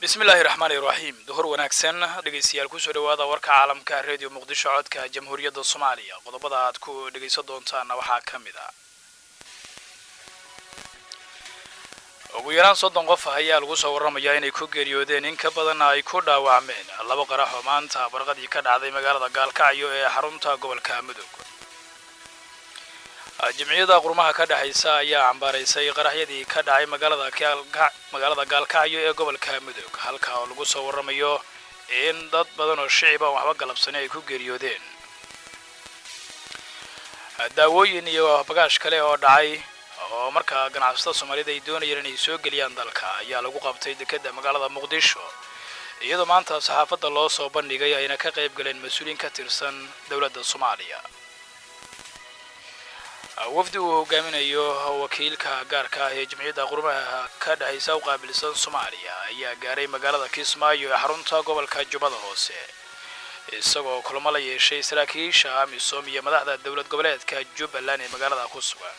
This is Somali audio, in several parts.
bismillaahi raxmaani raxiim duhur wanaagsan dhegaystayaal kusoo dhawaada warka caalamka redio muqdisho codka jamhuuriyadda soomaaliya qodobada aad ku dhegaysan doontaana waxaa ka mid ah ugu yaraan soddon qof ayaa lagu soo warramayaa inay ku geeriyoodeen in ka badanna ay ku dhaawacmeen laba qarax oo maanta barqadii ka dhacday magaalada gaalkacyo ee xarunta gobolka mudug jimciyada qurmaha ka dhexaysa ayaa cambaaraysay qaraxyadii ka dhacay magaalada gaalkacyo ee gobolka mudug halka oo lagu soo warramayo in dad badan oo shicib aan waxba galabsani ay ku geeriyoodeen daawooyin iyo bagaash kale oo dhacay oo markaa ganacsatada soomaalida ay doonayeen inay soo geliyaan dalka ayaa lagu qabtay dekedda magaalada muqdisho iyadoo maanta saxaafadda loo soo bandhigay ayna ka qayb galeen mas-uuliyiin ka tirsan dowladda soomaaliya wafdi uu hogaaminayo wakiilka gaarka ah ee jimciyadda qurmaha ka dhexaysa u qaabilsan soomaaliya ayaa gaaray magaalada kismaayo ee xarunta gobolka jubbada hoose isagoo kulamo la yeeshay saraakiisha amisom iyo madaxda dowlad goboleedka jubbaland ee magaalada ku sugan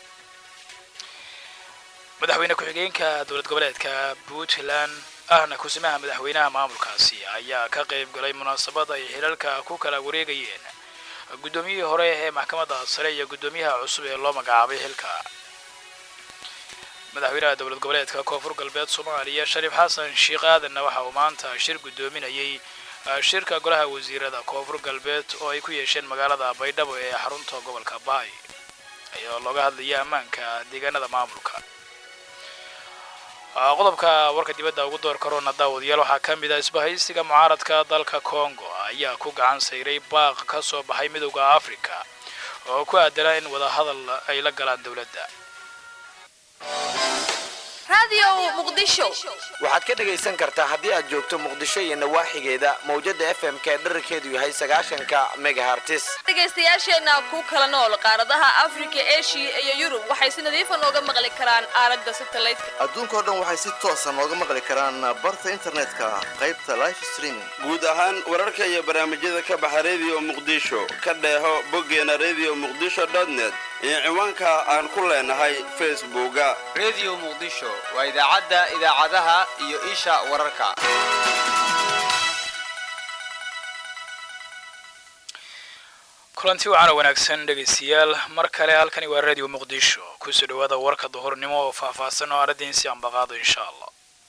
madaxweyne ku-xigeenka dowlad goboleedka puntland ahna kusimaha madaxweynaha maamulkaasi ayaa ka qayb galay munaasabad ay xilalka ku kala wareegayeen guddoomiyihii hore ee maxkamadda sare iyo guddoomiyaha cusub ee loo magacaabay xilka madaxweynaha dowlad goboleedka koonfur galbeed soomaaliya shariif xasan sheekh aadanna waxa uu maanta shir guddoominayay shirka golaha wasiirada koonfur galbeed oo ay ku yeesheen magaalada baydhabo ee xarunta gobolka baay iyadoo looga hadlaya ammaanka deegaanada maamulka qodobka warka dibadda ugu door karoona daawadayaal waxaa ka mid ah isbahaysiga mucaaradka dalka congo ayaa ku gacan sayray baaq ka soo baxay midowda africa oo ku aadana in wadahadal ay la galaan dowladda waxaad ka dhegaysan kartaa haddii aad joogto muqdisho iyo nawaaxigeeda mawjada f m k dherarkeedu yahay sagaashanka megahartis dhegaystayaasheenna ku kala nool qaaradaha afrika eshiya iyo yurub waxay si nadiifa nooga maqli karaan aalada satelliteka adduunkao dhan waxay si toosa nooga maqli karaan barta internetka qaybta life streaming guud ahaan wararka iyo barnaamijyada ka baxa redio muqdisho ka dheeho boggeena redio muqdisho net iyo ciwaanka aan ku leenahay facebooka redio muqdisho waa idaacadda idaacadaha iyo isha wararka kulanti wacaana wanaagsan dhegaystayaal mar kale halkani waa radio muqdisho kusoo dhawaada warka duhurnimo oo faahfaahsan oo aradiinsi ambaqaado insha allah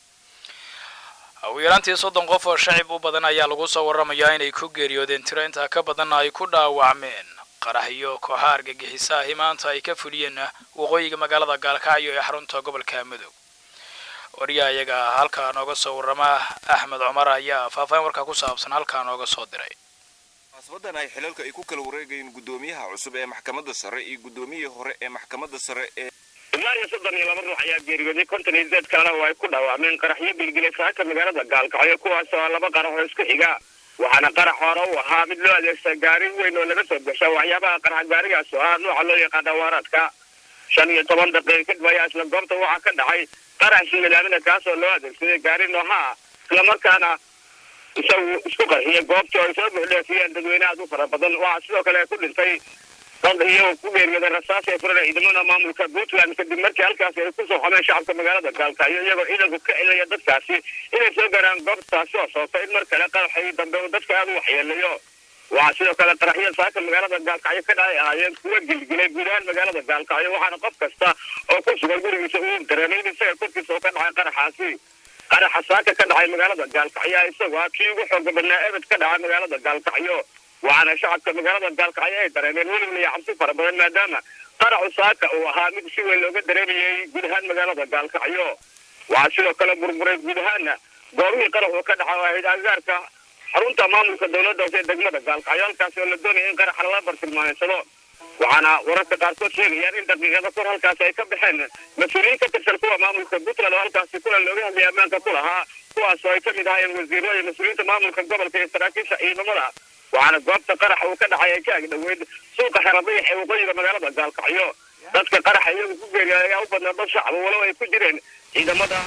ugu yaraantii soddon qof oo shacib u badan ayaa lagu soo warramayaa inay ku geeriyoodeen tiro intaa ka badanna ay ku dhaawacmeen qarax iyo kooxaha argagixisa ahi maanta ay ka fuliyeen waqooyiga magaalada gaalkacyo ee xarunta gobolka mudug wariyaha iyaga halkaa nooga soo warrama axmed cumar ayaa faahfaahin warkaa ku saabsan halkaa nooga soo diray munaasabadan ay xilalka ay ku kala wareegayeen guddoomiyaha cusub ee maxkamadda sare iyo guddoomiyihii hore ee maxkamadda sare ee ilaa iyo soddon iyo laba ruux ayaa geeriyooday konton iyo sideed kalena oo ay ku dhaawacmeen qaraxyo gilgilay saaka magaalada gaalkacyo kuwaas oo laba qarax oo isku xiga waxaana qarax hore u ahaa mid loo adeegsa gaari weyn oo laga soo gasha waxyaabaha qarax gaarigaas oo ah nooca loo yaqaana waaraadka shan iyo toban daqiiqa kadib ayaa isla goobta waxaa ka dhacay qarax ismilaamina kaas oo loo adeegsaday gaari noohaa islamarkaana isagu isku qarxiyay goobtii oo ay soo buuxdheefiyeen dadweyne aad u fara badan waxaa sidoo kale ku dhintay dad iyagoo ku geeriyooday rasaas ee furan ciidamada maamulka puntland kadib markii halkaasi ay kusoo xomeen shacabka magaalada gaalkacyo iyagoo ciidanku ka celaya dadkaasi inay soo gaaraan goobtaasi oo soobta in mar kale qaraxii dambe uu dadka aada u waxyeelayo waxaa sidoo kale qaraxyada saaka magaalada gaalkacyo ka dhacay ahaayeen kuwa gilgilay guud ahaan magaalada gaalkacyo waxaana qof kasta oo ku sugan gurigiisa uu dareemay in isaga korkiisa oo ka dhacay qaraxaasi qaraxa saaka ka dhacay magaalada gaalkacyo isagoo ah kii ugu xooga badnaa ebed ka dhacay magaalada gaalkacyo waxaana shacabka magaalada gaalkacyo ay dareemeen welibna iyo cabsi fara badan maadaama qaraxu saaka uu ahaa mid si weyn looga dareemayay guud ahaan magaalada gaalkacyo waxaa sidoo kale burburay guud ahaana goobihii qaraxu ka dhaca oo ahayd agaarka xarunta maamulka dowladda hoose ee degmada gaalkacyo halkaasi oo la doonaya in qaraxa lala bartilmaameysado waxaana wararka qaarkood sheegayaan in daqiiqada kor halkaasi ay ka baxeen mas-uuliyiin ka tirsan kuwa maamulka puntland oo halkaasi kulan looga hadlaya ammaanka ku lahaa kuwaas oo ay ka mid ahaayeen wasiiro iyo mas-uuliyiinta maamulka gobolka iyo saraakiisha ciidamada waxaana goobta qaraxa uu ka dhacay ay ka agdhoweyd suuqa xeradayax ee waqooyiga magaalada gaalkacyo dadka qaraxa iyagu ku geeriya ayaa u badnaa dad shacaba walow ay ku jireen ciidamada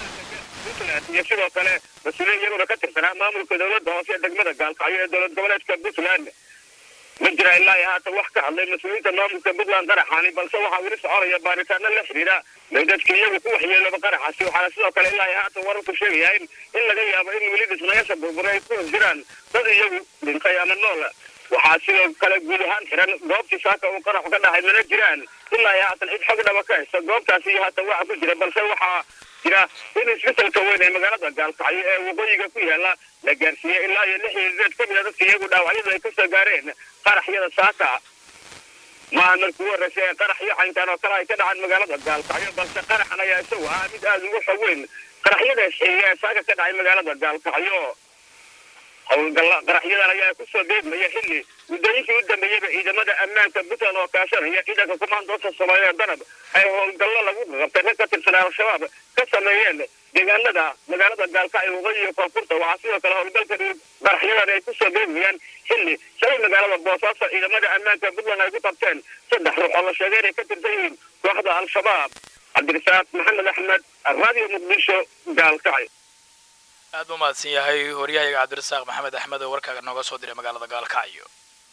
puntland iyo sidoo kale mas-uuliyiin iyaguna ka tirsanaa maamulka dowladda hoose ee degmada gaalkacyo ee dowlad goboleedka puntland ma jira ilaa iyo haatan wax ka hadlay mas-uuliyiinta maamulka puntland qaraxaani balse waxaa weli soconaya baaritaano la xidhiidha meydadka iyagu ku waxyeelooba qaraxaasi waxaana sidoo kale ilaa iyo haatan wararku sheegaya in in laga yaabo in weli dhismayaasha burbura ay ku hor jiraan dad iyagu dhintay ama nool waxaa sidoo kale guud ahaan xiran goobtii saaka uu qaraxu ka dhacay mana jiraan ilaa iyo haatan cid xog dhaba ka haysta goobtaasi iyo haatan waxa ku jira balse waxaa jira in isbetelka weyn ee magaalada gaalkacyo ee waqooyiga ku yaala la gaarsiiyey ilaa iyo lix iyo sideed ka mida dadka iyagu dhaawacyadu ay kasoo gaareen qaraxyada saaka maaha markii ugu horreysay ee qaraxyo caynkaan oo kale ay ka dhacaan magaalada gaalkacyo balse qaraxan ayaa isagu ah mid aada ugu xog weyn qaraxyada isxiiga ee saaka ka dhacay magaalada gaalkacyo howlgalla qaraxyadan ayaa kusoo deegmaya xilli muddooyinkii u dambeeyeyba ciidamada ammaanka puntland oo kaashanaya ciidanka kumaandoonta soomaaliya danab ay howlgallo lagu qabtay rag ka tirsan al-shabaab ka sameeyeen deegaanada magaalada gaalkacyo waqooyi iyo koonfurta waxaa sidoo kale howlgalkan qaraxyadan ay kusoo deegmayaan xilli shalay magaalada boosaaso ciidamada ammaanka puntland ay ku qabteen saddex ruux oo la sheegay inay ka tirsan yihiin kooxda al-shabaab cabdirasaaq maxamed axmed radio muqdisho gaalkacyo aad buu mahadsan yahay waryahayaga cabdirasaaq maxamed axmed oo warkaaga nooga soo diray magaalada gaalkacyo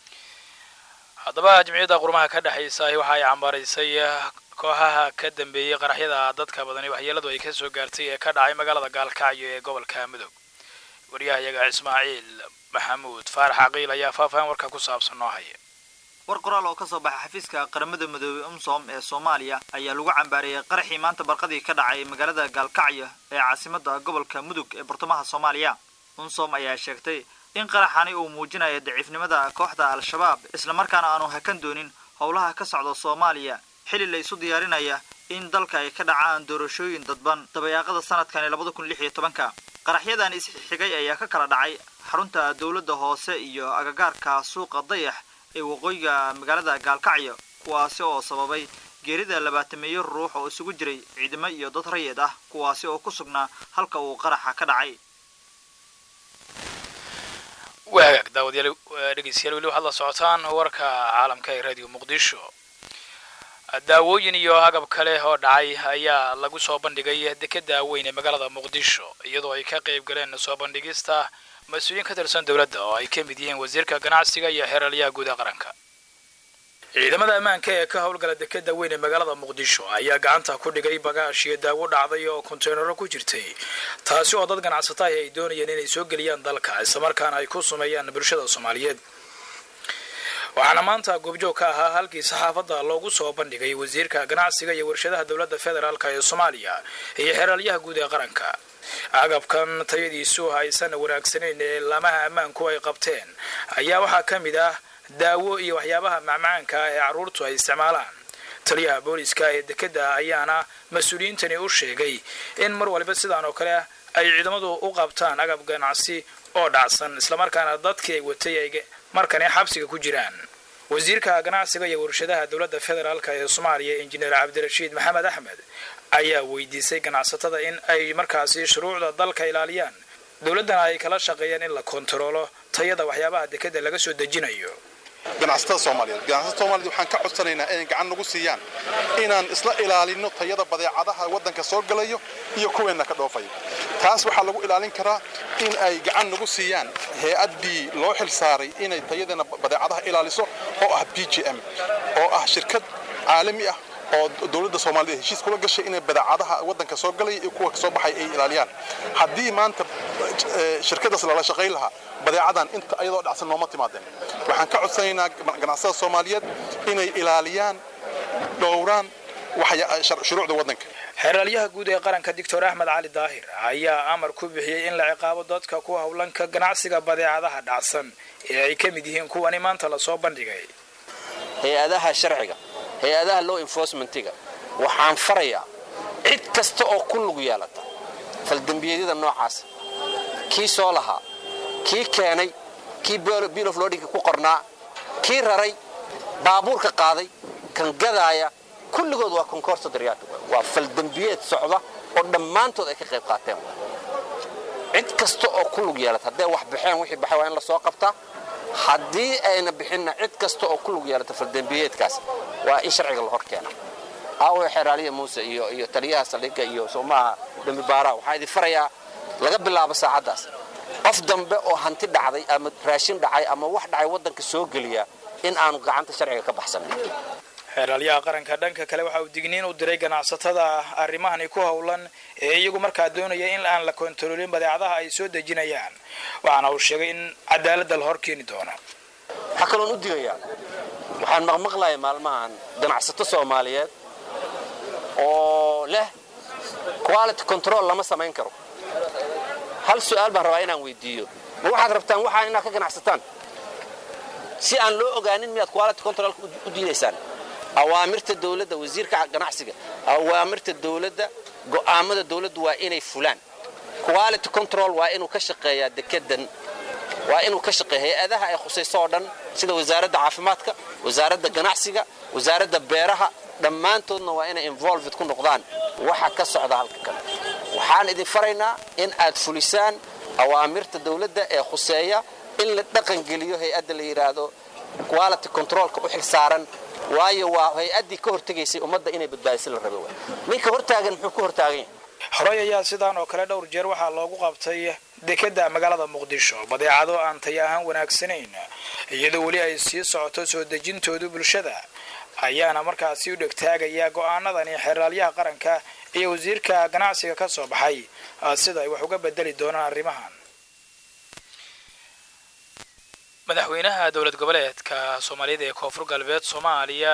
haddaba jimciyadda qurmaha ka dhexaysa waxa ay cambaaraysay kooxaha ka dambeeyey qaraxyada dadka badani waxyeeladu ay kasoo gaartay ee ka dhacay magaalada gaalkacyo ee gobolka mudug waryahayaga ismaaciil maxamuud faarax caqiil ayaa faahfaahin warka ku saabsan noo haya war qoraal oo ka soo baxay xafiiska qaramada midoobey umsom ee soomaaliya ayaa lagu cambaareeyey qaraxii maanta barqadii ka dhacay magaalada gaalkacyo ee caasimada gobolka mudug ee bartamaha soomaaliya unsom ayaa sheegtay in qaraxani uu muujinayo daciifnimada kooxda al-shabaab islamarkaana aanu hakan doonin howlaha ka socda soomaaliya xilli la isu diyaarinaya in dalka ay ka dhacaan doorashooyin dadban dabayaaqada sanadkani labada kun lix iyo tobanka qaraxyadan isxigay ayaa ka kala dhacay xarunta dowladda hoose iyo agagaarka suuqa dayax ee waqooyiga magaalada gaalkacyo kuwaasi oo sababay geerida labaatameeyo ruux oo isugu jiray ciidamo iyo dad rayid ah kuwaasi oo ku sugnaa halka uu qaraxa ka dhacay waa hagaag daawadayaal dhegeystayaal weli waxaad la socotaan warka caalamka ee radio muqdisho daawooyin iyo agab kale oo dhacay ayaa lagu soo bandhigay dekeda weyn ee magaalada muqdisho iyadoo ay ka qayb galeen soo bandhigista mas-uuliyiin ka tirsan dowladda oo ay ka mid yihiin wasiirka ganacsiga iyo xeeralyaha guud ee qaranka ciidamada ammaanka ee ka howlgala dekeda weyn ee magaalada muqdisho ayaa gacanta ku dhigay bagaash iyo daawo dhacday oo konteynaro ku jirtay taasi oo dad ganacsataah ay doonayeen inay soo geliyaan dalka islamarkaana ay ku sumeeyaan bulshada soomaaliyeed waxaana maanta goobjoog ka ahaa halkii saxaafadda loogu soo bandhigay wasiirka ganacsiga iyo warshadaha dowladda federaalk ee soomaaliya iyo xeeralyaha guud ee qaranka agabkan tayadiisu aysan wanaagsanayn ee laamaha ammaanku ay qabteen ayaa waxaa ka mid ah daawo iyo waxyaabaha macmacaanka ah ee carruurtu ay isticmaalaan taliyaha booliska ee dekeda ayaana mas-uuliyiintani u sheegay in mar waliba sidaan oo kale ay ciidamadu u qabtaan agab ganacsi oo dhacsan islamarkaana dadkii ay watay ay markani xabsiga ku jiraan wasiirka ganacsiga iyo warshadaha dowladda federaalk ee soomaaliya injineer cabdirashiid maxamed axmed ayaa weydiisay ganacsatada in ay markaasi shuruucda dalka ilaaliyaan dowladdana ay kala shaqeeyaan in la kontaroolo tayada waxyaabaha dekeda laga soo dejinayo ganacsatada soomaaliyeed ganacsatada soomaaliyed waxaan ka codsanaynaa inay gacan nagu siiyaan inaan isla ilaalino tayada badeecadaha waddanka soo galayo iyo kuweenna ka dhoofayo taas waxaa lagu ilaalin karaa in ay gacan nagu siiyaan hay-addii loo xil saaray inay tayadeena badeecadaha ilaaliso oo ah b j m oo ah shirkad caalami ah oo dowladda soomaaliyeed heshiis kula gashay inay badeecadaha waddanka soo galaya iyo kuwa kasoo baxay ay ilaaliyaan haddii maanta shirkadaas lala shaqayn lahaa badeecadan inta ayadoo dhacsan nooma timaadeen waxaan ka codsanaynaa ganacsada soomaaliyeed inay ilaaliyaan dhowraan shuruucda waddanka xeeraalyaha guud ee qaranka doctor axmed cali daahir ayaa amar ku bixiyey in la ciqaabo dadka ku howlanka ganacsiga badeecadaha dhacsan ee ay ka mid yihiin kuwani maanta lasoo bandhigay hay-adaha sharciga hay-adaha law enforcementiga waxaan farayaa cid kasta oo ku lug yeelata faldembiyeedyada noocaas kii soo lahaa kii keenay kii bill of loadinka ku qornaa kii raray baabuurka qaaday kan gadaaya kulligood waa konkorsa daryaatu waa faldembiyeed socda oo dhammaantood ay ka qayb qaateen cid kasta oo ku lug yeelata hadday wax baxeen wixii baxay waa in la soo qabtaa haddii ayna bixinna cid kasta oo ku lug yeelata faldembiyeedkaas waa in sharciga la hor keena aawe xeraaliya muuse iyo iyo taliyaha saldhigga iyo soomaha dambi baaraha waxaa idin farayaa laga bilaabo saacaddaas qof dambe oo hanti dhacday ama raashin dhacay ama wax dhacay waddanka soo geliya in aanu gacanta sharciga ka baxsanin xeeraalyaha qaranka dhanka kale waxa uu digniin u diray ganacsatada arrimahani ku howlan ee iyagu markaa doonaya in aan la kontaroolin badeecadaha ay soo dejinayaan waxaana uu sheegay in cadaaladda la hor keeni doono waxaa kaloon u digayaa waxaan maqmaqlaya maalmahan ganacsato soomaaliyeed oo leh quality control lama samayn karo hal su'aal baan rabaa inaan weydiiyo ma waxaad rabtaan waxaa inaad ka ganacsataan si aan loo ogaanin miyaad quality control u diidaysaan awaamirta dawladda wasiirka ganacsiga awaamirta dawladda go'aamada dawladdu waa inay fulaan quality control waa inuu ka shaqeeyaa dekedan waa inuu ka shaqeeya hay-adaha ay khusayso oo dhan sida wasaaradda caafimaadka wasaaradda ganacsiga wasaaradda beeraha dhammaantoodna waa inay involved ku noqdaan waxa ka socda halka kale waxaan idin faraynaa in aad fulisaan awaamirta dawladda ee khuseeya in la dhaqangeliyo hay-adda la yidhaahdo quality controlka u xilsaaran waayo waa hay-addii ka hortegaysay ummadda inay badbaadisa la rabo ninka hortaagan muxuu ku hortaagan yahay horey ayaa sidaan oo kale dhowr jeer waxaa loogu qabtay dekeda magaalada muqdisho badeecado aan taya ahaan wanaagsanayn iyadoo weli ay sii socoto soo dejintoodu bulshada ayaana markaasi u dhegtaagaya go'aanadani xeeraalyaha qaranka iyo wasiirka ganacsiga ka soo baxay sida ay wax uga bedeli doonaan arrimahan madaxweynaha dowlad goboleedka soomaaliyada ee koonfur galbeed soomaaliya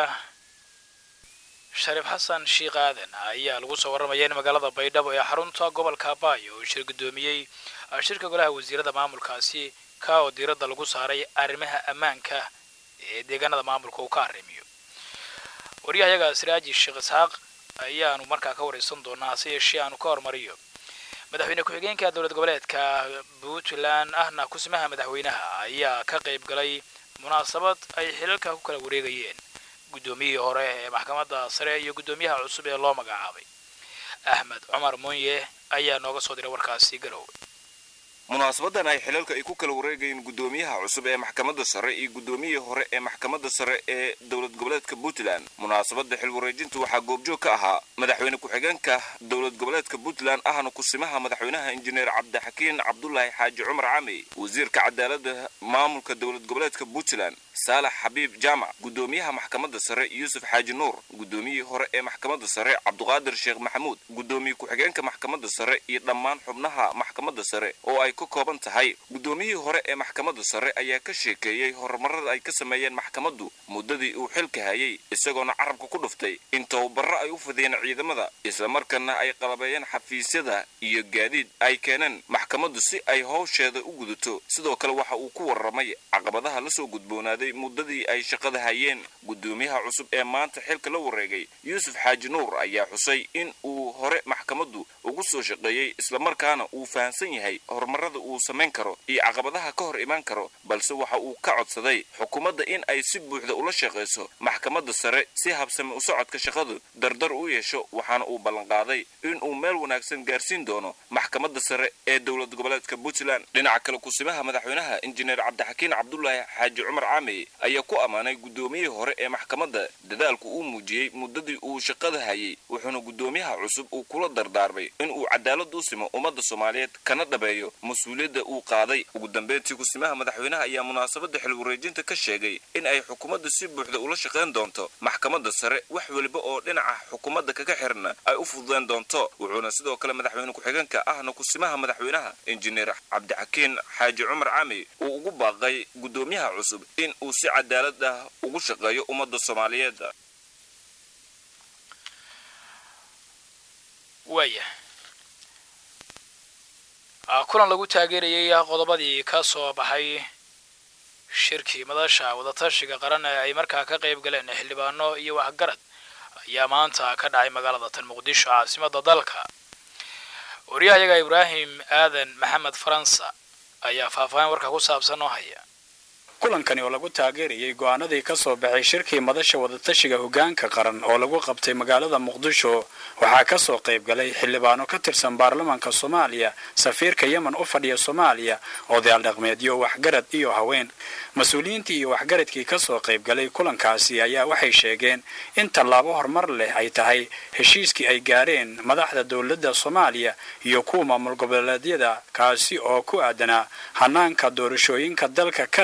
shariif xasan sheikh aadan ayaa lagu soo warramaya in magaalada baydhabo ee xarunta gobolka abaayo uu shir guddoomiyey shirka golaha wasiirada maamulkaasi ka oo diiradda lagu saaray arrimaha ammaanka ee deegaanada maamulka uu ka arrimiyo waryahayaga siraaji sheekh isxaaq ayaanu markaa ka waraysan doonaa hase yeeshee aanu ka hormariyo madaxweyne ku-xigeenka dowlad goboleedka puntland ahna kusimaha madaxweynaha ayaa ka qayb galay munaasabad ay xilalka ku kala wareegayeen guddoomiyihii hore ee maxkamadda sare iyo guddoomiyaha cusub ee loo magacaabay axmed cumar munye ayaa nooga soo diray warkaasi garowe munaasabadan ay xilalka ay ku kala wareegayeen guddoomiyaha cusub ee maxkamadda sare iyo guddoomiyihii hore ee maxkamadda sare ee dowlad goboleedka puntland munaasabadda xil wareejinta waxaa goobjoog ka ahaa madaxweyne ku-xigeenka dowlad goboleedka puntland ahna kusimaha madaxweynaha injineer cabdixakiin cabdulaahi xaaji cumar cami wasiirka cadaaladda maamulka dowlad goboleedka puntland saalax xabiib jaamac guddoomiyaha maxkamadda sare yuusuf xaaji nuur guddoomiyihii hore ee maxkamadda sare cabduqaadir sheekh maxamuud guddoomiye ku-xigeenka maxkamadda sare iyo dhammaan xubnaha maxkamadda sare oo ay ka kooban tahay guddoomiyihii hore ee maxkamadda sare ayaa ka sheekeeyey horumarada ay ka sameeyeen maxkamaddu muddadii uu xilka hayay isagoona carabka ku dhuftay in tababarro ay u fidiyeen ciidamada islamarkaana ay qalabeeyeen xafiisyada iyo gaadiid ay keeneen maxkamaddu si ay howsheeda u gudato sidoo kale waxa uu ku warramay caqabadaha la soo gudboonaaday muddadii ay shaqada hayeen guddoomiyaha cusub ee maanta xilka la wareegay yuusuf xaaji nuur ayaa xusay in uu hore maxkamaddu ugu soo shaqeeyey islamarkaana uu fahamsan yahay horumarada uu samayn karo iyo caqabadaha ka hor imaan karo balse waxa uu ka codsaday xukuumadda in ay si buuxda ula shaqayso maxkamadda sare si habsame u socodka shaqadu dardar u yeesho waxaana uu ballanqaaday in uu meel wanaagsan gaarsiin doono maxkamadda sare ee dowlad goboleedka puntland dhinaca kale kusimaha madaxweynaha injineer cabdixakiin cabdulaahi xaaji cumar caamey ayaa ku ammaanay guddoomiyihii hore ee maxkamadda dadaalku uu muujiyey muddadii uu shaqada hayay wuxuuna guddoomiyaha cusub uu kula dardaarmay in uu cadaalad u simo ummadda soomaaliyeed kana dhabeeyo mas-uuliyadda uu qaaday ugu dambeyntii kusimaha madaxweynaha ayaa munaasabadda xil wareejinta ka sheegay in ay xukuumadda si buuxda ula shaqayn doonto maxkamadda sare wax weliba oo dhinaca xukuumadda kaga xirna ay u fududeen doonto wuxuuna sidoo kale madaxweyne ku-xigeenka ahna kusimaha madaxweynaha injineer cabdixakiin xaaji cumar cami uu ugu baaqay guddoomiyaha cusub in uu si cadaalad ah ugu shaqeeyo ummadda soomaaliyeed waaya kulan lagu taageerayay qodobadii ka soo baxay shirkii madasha wadatashiga qaran ee ay markaa ka qayb galeen xildhibaano iyo waxgarad ayaa maanta ka dhacay magaalada tan muqdisho caasimadda dalka waryahayaga ibraahim aadan maxamed faransa ayaa faahfaahin warka ku saabsan oo haya kulankani oo lagu taageerayay go'aanadii ka soo baxay shirkii madasha wadatashiga hoggaanka qaran oo lagu qabtay magaalada muqdisho waxaa ka soo qayb galay xildhibaano ka tirsan baarlamaanka soomaaliya safiirka yemen u fadhiya soomaaliya odayaal dhaqmeedyo waxgarad iyo haween mas-uuliyiintii iyo waxgaradkii ka soo qayb galay kulankaasi ayaa waxay sheegeen in tallaabo horumar leh ay tahay heshiiskii ay gaareen madaxda dowladda soomaaliya iyo kuwa maamul goboleedyada kaasi oo ku aadanaa hanaanka doorashooyinka dalka ka dhacaya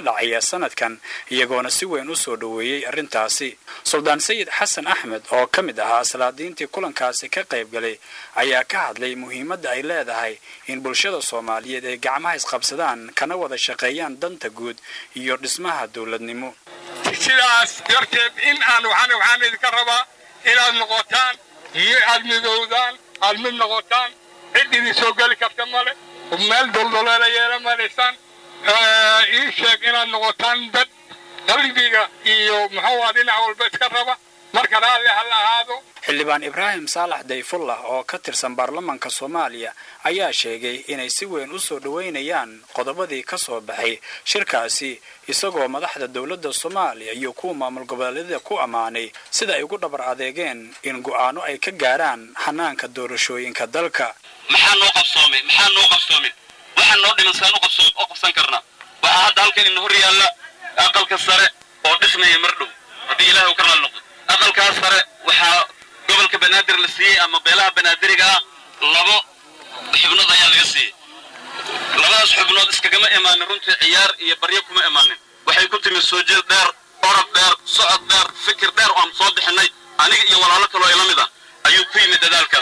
sanadkan iyagoona si weyn u soo dhoweeyey arrintaasi suldaan sayid xasan axmed oo ka mid ahaa salaadiintii kulankaasi ka qayb galay ayaa ka hadlay muhiimadda ay leedahay in bulshada soomaaliyeed ay gacmaha isqabsadaan kana wada shaqeeyaan danta guud iyo dhismaha dowladnimo sidaas darteed in aan waxaan waxaan idinka rabaa inaad noqotaan aad midowdaan aad mid noqotaan cid idin soo geli karta male meel doldoleela yeela malaysaan ii sheeg inaad noqotaan dad qalbiga iyo muxuu dhinac walba iska raba marka raalli ha la ahaado xildhibaan ibraahim saalax dayfullah oo ka tirsan baarlamaanka soomaaliya ayaa sheegay inay si weyn u soo dhoweynayaan qodobadii ka soo baxay shirkaasi isagoo madaxda dowladda soomaaliya iyo kuwa maamul goboleedyada ku ammaanay sida ay ugu dhabar adeegeen in go'aano ay ka gaaraan hanaanka doorashooyinka dalka maxaa noo qabsoomay maxaa noo qabsoomin waxaan noo dhiman saan u qabsan karnaa waxaa hadda halkan ina hor yaalla aqalka sare oo dhismaya mar dhow haddii ilaahay uu ka raali noqdo aqalkaas sare waxaa gobolka banaadir la siiyey ama beelaha banaadiriga ah labo xubnood ayaa laga siiyey labadaas xubnood iskagama imaanin runtii ciyaar iyo baryo kuma imaanin waxay ku timi soo jeed dheer orod dheer socod dheer fikir dheer oo aan soo bixinay aniga iyo walaalo kaloo ila mid ah ayuu ku yimid dadaalkaas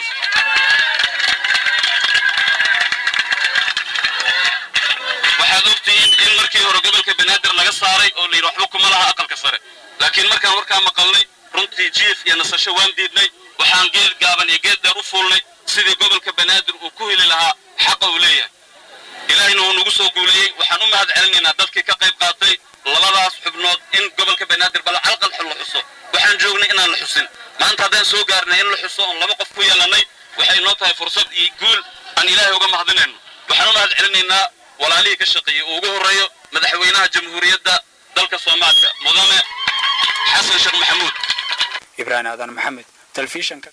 waxaad ogtihiin in markii hore gobolka banaadir laga saaray oo layidhi waxba kuma laha aqalka sare laakiin markaan warkaa maqalnay runtii jiif iyo nasasho waan diidnay waxaan geed gaaban iyo geed dheer u fuulnay sidii gobolka banaadir uu ku heli lahaa xaqa uu leeyahay ilaahayna wuu nagu soo guuleeyey waxaan u mahad celinaynaa dadkii ka qayb qaatay labadaas xubnood in gobolka banaadir bal calqal la xuso waxaan joognay inaan la xusin maanta haddaan soo gaarnay in la xuso oon laba qof ku yeelannay waxay noo tahay fursad iyo guul aan ilaahay uga mahadinayno waxaan u mahad celinaynaa walaalihii ka shaqeeyey uu ugu horreeyo madaxweynaha jamhuuriyadda dalka soomaaliya mudane xasan sheekh maxamuud ibraahim aadan maxamed telefishanka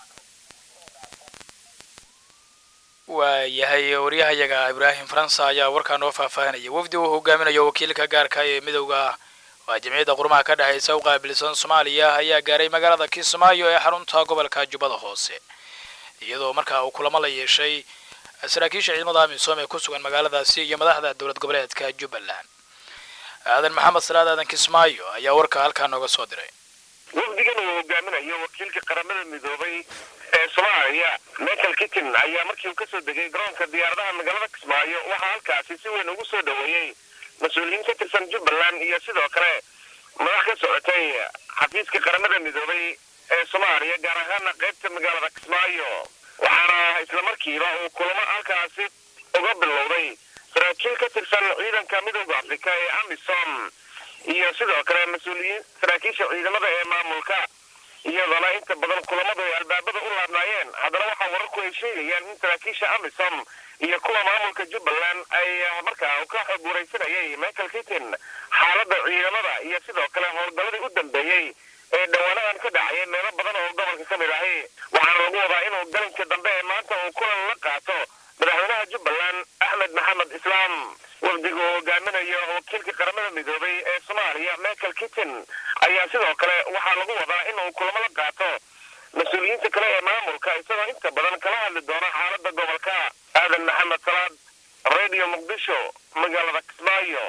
waa yahay waryahayaga ibraahim faransa ayaa warkaa noo faahfaahinaya wafdi uu hogaaminayo wakiilka gaarka ee midowda waa jamciyadda qurmaha ka dhexaysa u qaabilsan soomaaliya ayaa gaaray magaalada kismaayo ee xarunta gobolka jubbada hoose iyadoo markaa uu kulamo la yeeshay saraakiisha ciidamada amisom ee ku sugan magaaladaasi iyo madaxda dowlad goboleedka jubbaland aadan maxamed salaad aadan kismaayo ayaa warka halkaa nooga soo diray wafdigan uu hogaaminayo wakiilka qaramada midoobay ee soomaaliya michael kittin ayaa markii uu kasoo degay garoonka diyaaradaha magaalada kismaayo waxaa halkaasi si weyn ugu soo dhoweeyey mas-uuliyiin ka tirsan jubbaland iyo sidoo kale madax ka socotay xafiiska qaramada midoobay ee soomaaliya gaar ahaana qaybta magaalada kismaayo waxaana islamarkiiba uu kulamo halkaasi uga bilowday saraakiil ka tirsan ciidanka midowda afrika ee amisom iyo sidoo kale mas-uuliyiin saraakiisha ciidamada ee maamulka iyadana inta badan kulamadu ay albaabada u laabnaayeen haddana waxaa wararku ay sheegayaan in saraakiisha amisom iyo kuwa maamulka jubbaland ay markaa ka xog waraysanayay michael kittin xaaladda ciidamada iyo sidoo kale howlgalladii u dambeeyey ee dhawaanadan ka dhacaya meelo badan oo gobolka ka mid ahi waxaana lagu wadaa inuu galinka dambe ee maanta uu kulan la qaato madaxweynaha jubbaland axmed maxamed islaam wafdiga uu hogaaminayo wakiilka qaramada midoobay ee soomaaliya michael kittin ayaa sidoo kale waxaa lagu wadaa inuu kulamo la qaato mas-uuliyiinta kale ee maamulka isagoo inta badan kala hadli doona xaaladda gobolka aadan maxamed salaad radio muqdisho magaalada kismaayo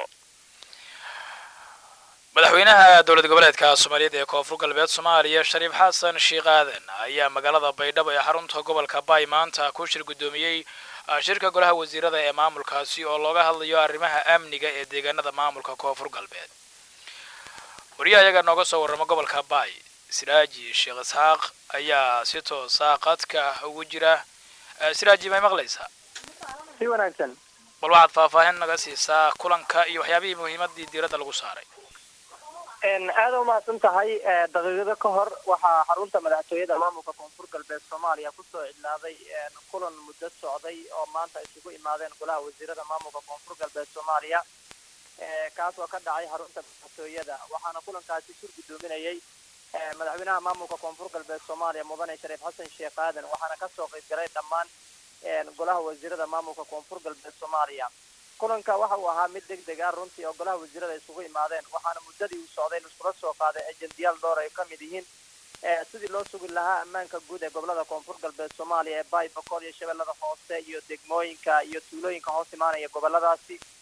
madaxweynaha dowlad goboleedka soomaaliyeed ee koonfur galbeed soomaaliya shariif xasan sheekh aadan ayaa magaalada baydhabo ee xarunta gobolka baay maanta ku shir guddoomiyey shirka golaha wasiirada ee maamulkaasi oo looga hadlayo arrimaha amniga ee deegaanada maamulka koonfur galbeed wariyahayaga nooga soo warrama gobolka baay siraaji sheekh isxaaq ayaa si toosa qadka ugu jira siraaji may maqlaysaa si wanaagsan bal waxaad faahfaahin naga siisaa kulanka iyo waxyaabihii muhiimadii diiradda lagu saaray aada u mahadsan tahay daqiiqado ka hor waxaa xarunta madaxtooyada maamulka koonfur galbeed soomaaliya kusoo cidlaaday kulan muddo socday oo maanta isugu imaadeen golaha wasiirada maamulka koonfur galbeed soomaaliya kaas oo ka dhacay xarunta madaxtooyada waxaana kulankaasi shir guddoominayay madaxweynaha maamulka koonfur galbeed soomaaliya mudane shariif xasan sheekh aadan waxaana kasoo qayb galay dhammaan golaha wasiirada maamulka koonfur galbeed soomaaliya kulanka waxa uu ahaa mid deg deg ah runtii oo golaha wasiirada isugu imaadeen waxaana muddadii uu socday laiskula soo qaaday ajendiyaal dhowr ay ka mid yihiin sidii loo sugi lahaa ammaanka guud ee gobolada koonfur galbeed soomaaliya ee baay bakool iyo shabeellada hoose iyo degmooyinka iyo tuulooyinka hoos imaanaya goboladaasi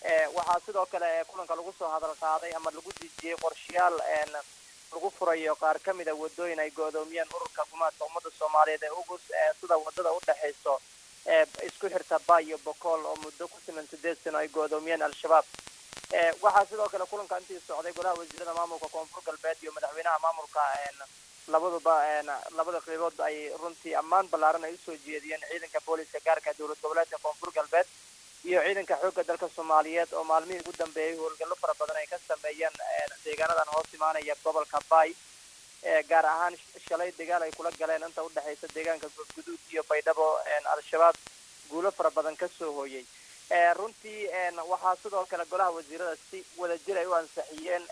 waxaa sidoo kale kulanka lagu soo hadal qaaday ama lagu dejiyey qorshayaal lagu furayo qaar ka mid a wadooyin ay go-doomiyeen ururka gumaadka ummadda soomaaliyeed ee ugus sida wadada u dhexayso isku xirta ba iyo bokool oo muddo ku siman sideed sano ay go-doomiyeen al-shabaab waxaa sidoo kale kulanka intii socday golaha wasiirada maamulka koonfur galbeed iyo madaxweynaha maamulka labaduba labada qeybood ay runtii ammaan ballaaran ay usoo jeediyeen ciidanka booliska gaarka dowlad goboleedka koonfur galbeed iyo ciidanka xoogga dalka soomaaliyeed oo maalmihii ugu dambeeyey howlgallo fara badan ay ka sameeyeen deegaanadan hoos imaanaya gobolka bay gaar ahaan shalay dagaal ay kula galeen inta udhexaysa deegaanka goodguduud iyo baydhabo al-shabaab guulo fara badan kasoo hooyey runtii waxaa sidoo kale golaha wasiirada si wadajir ay u ansixiyeen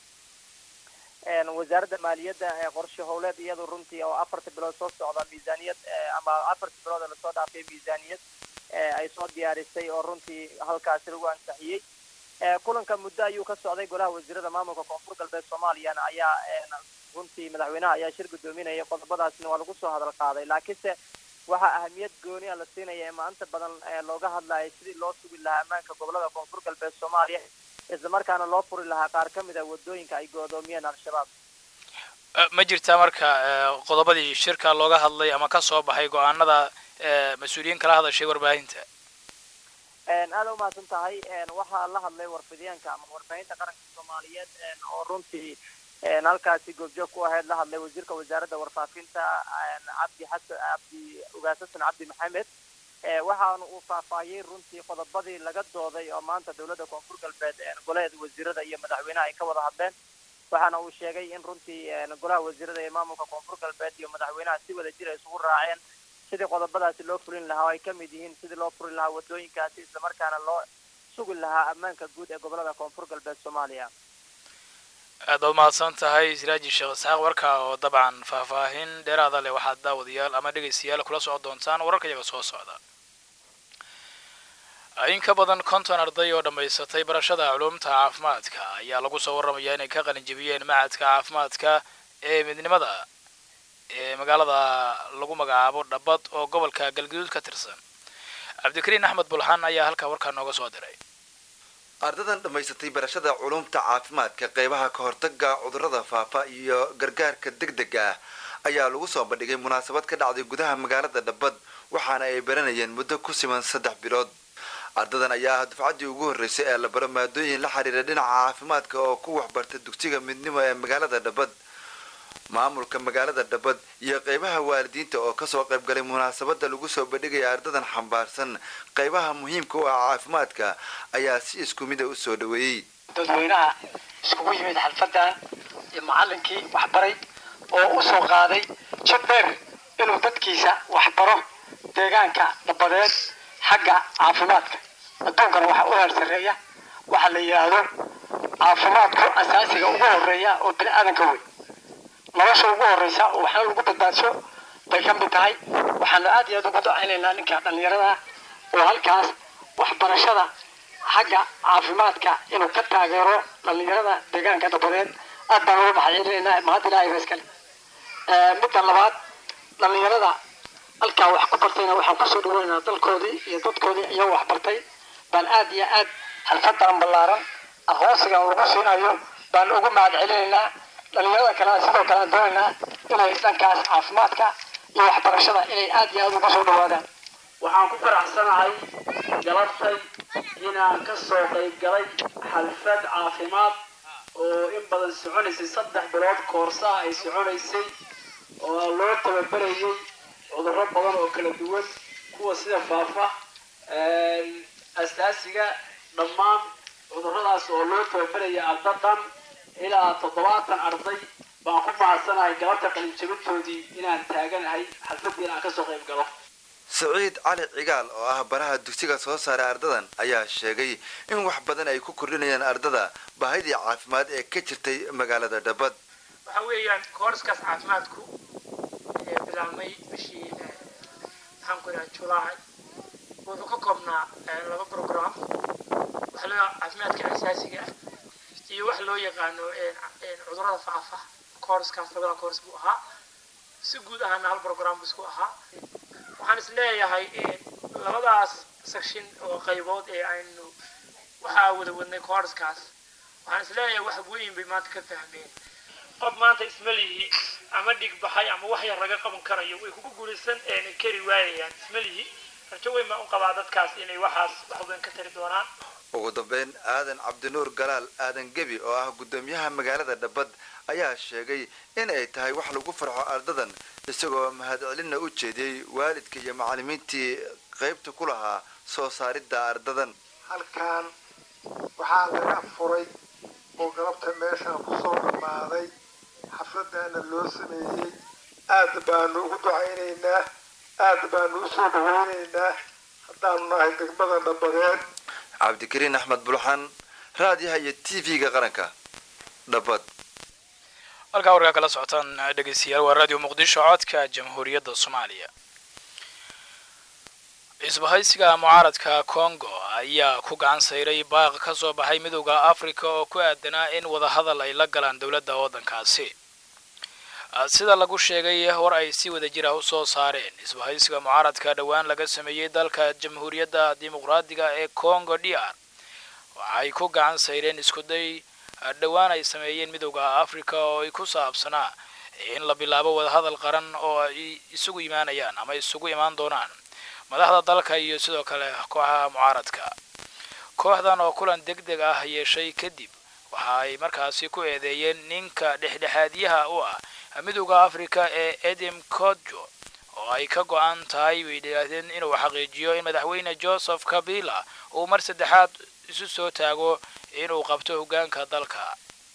wasaaradda maaliyadda qorshe howleed iyadu runtii oo afarta bilood soo socda miisaaniyad ama afarta bilood ee lasoo dhaafay miisaaniyad ay soo diyaarisay oo runtii halkaasi lagu ansixiyey kulanka muddo ayuu ka socday golaha wasiirada maamulka koonfur galbeed soomaaliyana ayaa runtii madaxweynaha ayaa shir gudoominaya qodobadaasna waa lagu soo hadal qaaday laakiinse waxaa ahamiyad gooni a la siinaya ee maanta badan looga hadlayay sidii loo sugi lahaa ammaanka gobolada koonfur galbeed soomaaliya islamarkaana loo furi lahaa qaar ka mid a wadooyinka ay go-doomiyeen al-shabaab ma jirtaa marka qodobadii shirka looga hadlay ama ka soo baxay go-aanada mas-uuliyiin kala hadashay warbaahinta aada umahadsan tahay waxaa la hadlay warfidyaanka ama warbaahinta qaranka soomaaliyeed oo runtii halkaasi goobjoog ku ahayd la hadlay wasiirka wasaaradda warfaafinta cabdi xasan cabdi ugaas xasan cabdi maxamed waxaana uu faahfaahiyey runtii qodobadii laga dooday oo maanta dowladda koonfur galbeed golaheeda wasiirada iyo madaxweynaha ay ka wada hadleen waxaana uu sheegay in runtii golaha wasiirada ee maamulka koonfur galbeed iyo madaxweynaha si wada jir ay isugu raaceen sidii qodobadaasi loo fulin lahaa oo ay ka mid yihiin sidii loo furi lahaa wadooyinkaasi islamarkaana loo sugi lahaa ammaanka guud ee gobolada koonfur galbeed soomaaliya aad baad mahadsan tahay siraaji sheekh isxaaq warka oo dabcan faahfaahin dheeraada leh waxaad daawadayaal ama dhegaystayaal kula socon doontaan wararka iyaga soo socda in ka badan konton arday oo dhammaysatay barashada culuumta caafimaadka ayaa lagu soo warramayaa inay ka qalinjebiyeen macadka caafimaadka ee midnimada ee magaalada lagu magacaabo dhabad oo gobolka galgaduud ka tirsan cabdikariin axmed bulxan ayaa halkaa warkaa nooga soo diray ardadan dhammaysatay barashada culumta caafimaadka qeybaha ka hortaga cudurrada faafa iyo gargaarka degdega ah ayaa lagu soo bandhigay munaasabad ka dhacday gudaha magaalada dhabad waxaana ay baranayeen muddo ku siman saddex bilood ardadan ayaa ah dufcaddii ugu horreysay ee la baro maadooyin la xiriira dhinaca caafimaadka oo ku waxbarta dugsiga midnimo ee magaalada dhabad maamulka magaalada dhabad iyo qeybaha waalidiinta oo kasoo qaybgalay munaasabada lagu soo bandhigaya ardadan xambaarsan qeybaha muhiimka u ah caafimaadka ayaa si isku mida u soo dhaweeyey dadweynaha iskugu yimid xalfadan iyo macalinkii waxbaray oo u soo qaaday jid dheer inuu dadkiisa waxbaro deegaanka dhabadeed xagga caafimaadka adduunkana waxaa u heer sarreeya waxaa la yidhaahdo caafimaadku asaasiga ugu horeeya oo bini aadanka wey nolosha ugu horeysa oo waxna lagu badbaadsho bay ka mid tahay waxaanu aad iyo aad ugu ducaynaynaa ninka dhallinyarada oo halkaas waxbarashada xagga caafimaadka inuu ka taageero dhallinyarada deegaanka dabadeed aad baan uga maxacelinaynaa mahad ilaahay ba iskale midda labaad dhallinyarada halkaa wax ku bartayna waxaan kusoo dhaweynaynaa dalkoodii iyo dadkoodii iyagoo wax bartay baan aad iyo aad xalfadan ballaaran aqoonsigan lagu siinayo baan ugu mahad celinaynaa dhalinyarada kalena sidoo kale aan doonaynaa inay dhankaas caafimaadka iyo waxbarashada inay aad iyo aad ugu soo dhawaadaan waxaan ku faraxsanahay galabtay inaan ka soo qayb galay xalfad caafimaad oo in badan soconaysay saddex bilood koorsaha ay soconaysay oo loo tababarayay cudurro badan oo kala duwan kuwa sida faafa asaasiga dhammaan cudurradaas oo loo tababaraya arda dhan ilaa toddobaatan arday baan ku mahadsanahay galabta qalinjabintoodii inaan taaganahay xalfadii inaan kasoo qayb galo siciid cali cigaal oo ah baraha dugsiga soo saaray ardadan ayaa sheegay in wax badan ay ku kordhinayaan ardada baahidii caafimaad ee ka jirtay magaalada dhabad waxa weeyaan koorskaas caafimaadku ee bilaabmay bishii maxaan ku idhaha julaay wuxuu ka koobnaa laba program waxa loo caafimaadka asaasiga ah iyo wax loo yaqaano cudurrada faafa koorskaas labada koors buu ahaa si guud ahaana hal program buu isku ahaa waxaan is leeyahay labadaas section oo qaybood ee aynu waxaa wada wadnay koorskaas waxaan isleeyahay wax weyn bay maanta ka fahmeen qof maanta ismalihi ama dhig baxay ama wax yar laga qaban karayo way kugu guulaysan een kari waayayaan ismalihi rajo weyn baan u qabaa dadkaas inay waxaas wax weyn ka tari doonaan ugu dambeyn aadan cabdinuur galaal aadan gebi oo ah guddoomiyaha magaalada dhabbad ayaa sheegay in ay tahay wax lagu farxo ardadan isagoo mahadcelinna u jeediyey waalidka iyo macallimiintii qaybta ku lahaa soo saaridda ardadan halkan waxaa laga furay oo galabta meeshaan kusoo dhammaaday xafladana loo sameeyey aad baanu ugu ducaynaynaa aad baanu usoo dhawaynaynaa haddaanu nahay degmada dhabadeed cabdikariin axmed bulxan raadiyaha iyo t v-ga qaranka dhabbad halkaa warkaa kala socotaan dhegeystayaal waa radio muqdisho codka jamhuuriyadda soomaaliya isbahaysiga mucaaradka congo ayaa ku gacan sayray baaq ka soo baxay midowda africa oo ku aadanaa in wadahadal ay la galaan dowladda waddankaasi sida lagu sheegay war ay si wada jira u soo saareen isbahaysiga mucaaradka dhowaan laga sameeyey dalka jamhuuriyadda dimuqraadiga ee congo d r waxay ku gacan sayreen iskuday dhowaan ay sameeyeen midowda africa oo ay ku saabsanaa in la bilaabo wadahadal qaran oo ay isugu imaanayaan ama isugu imaan doonaan madaxda dalka iyo sidoo kale kooxaha mucaaradka kooxdan oo kulan deg deg ah yeeshay kadib waxa ay markaasi ku eedeeyeen ninka dhexdhexaadyaha u ah midowda africa ee edim kodjo oo ay ka go-an tahay bay yidhaahdeen inuu xaqiijiyo in madaxweyne joseph kabila uu mar saddexaad isu soo taago inuu qabto hoggaanka dalka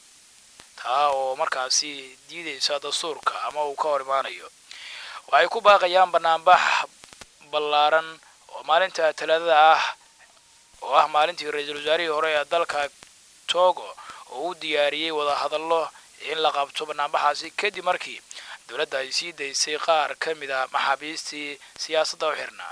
taa oo markaasi diidaysa dastuurka ama uu ka hor imaanayo waxay ku baaqayaan banaanbax ballaaran oo maalinta talaadada ah oo ah maalintii ra-iisul wasaarihii hore ee dalka togo oo u diyaariyey wadahadallo in la qabto banaanbaxaasi kadib markii dowladda ay sii daysay qaar ka mid a maxaabiistii siyaasadda u xirnaa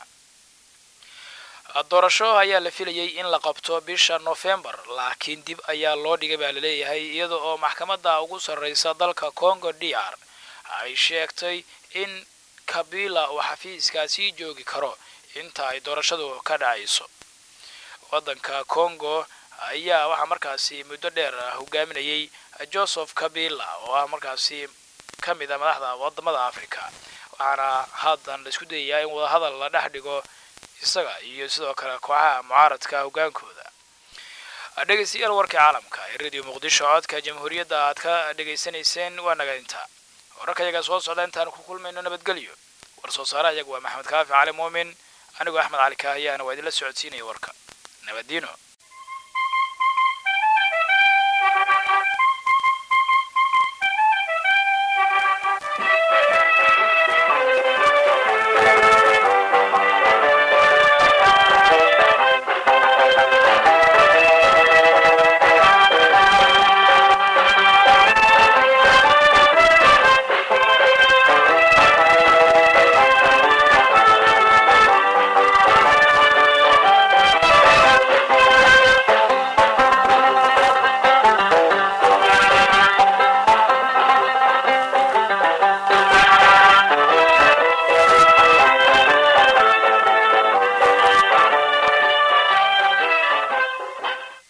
doorasho ayaa la filayay in la qabto bisha nofembar laakiin dib ayaa loo dhigay baa laleeyahay iyada oo maxkamadda ugu sarreysa dalka congo d r ay sheegtay in kabila uu xafiiskaasii joogi karo inta ay doorashadu ka dhacayso waddanka congo ayaa waxaa markaasi muddo dheer hogaaminayay joseph kabila oo ah markaasi ka mid a madaxda wadamada africa waxaana haddan la isku dayayaa in wadahadal la dhex dhigo isaga iyo sidoo kale kooxaha mucaaradka hoggaankooda dhegaystayaal warkii caalamka ee radio muqdisho codka jamhuuriyadda aad ka dhegaysanayseen waa naga inta wararka yaga soo socda intaan ku kulmayno nabadgelyo war soo saaraha iyagu waa maxamed kaafi cali muumin anigoo axmed cali kaahiyaana waa idinla socodsiinaya warka nabaddiino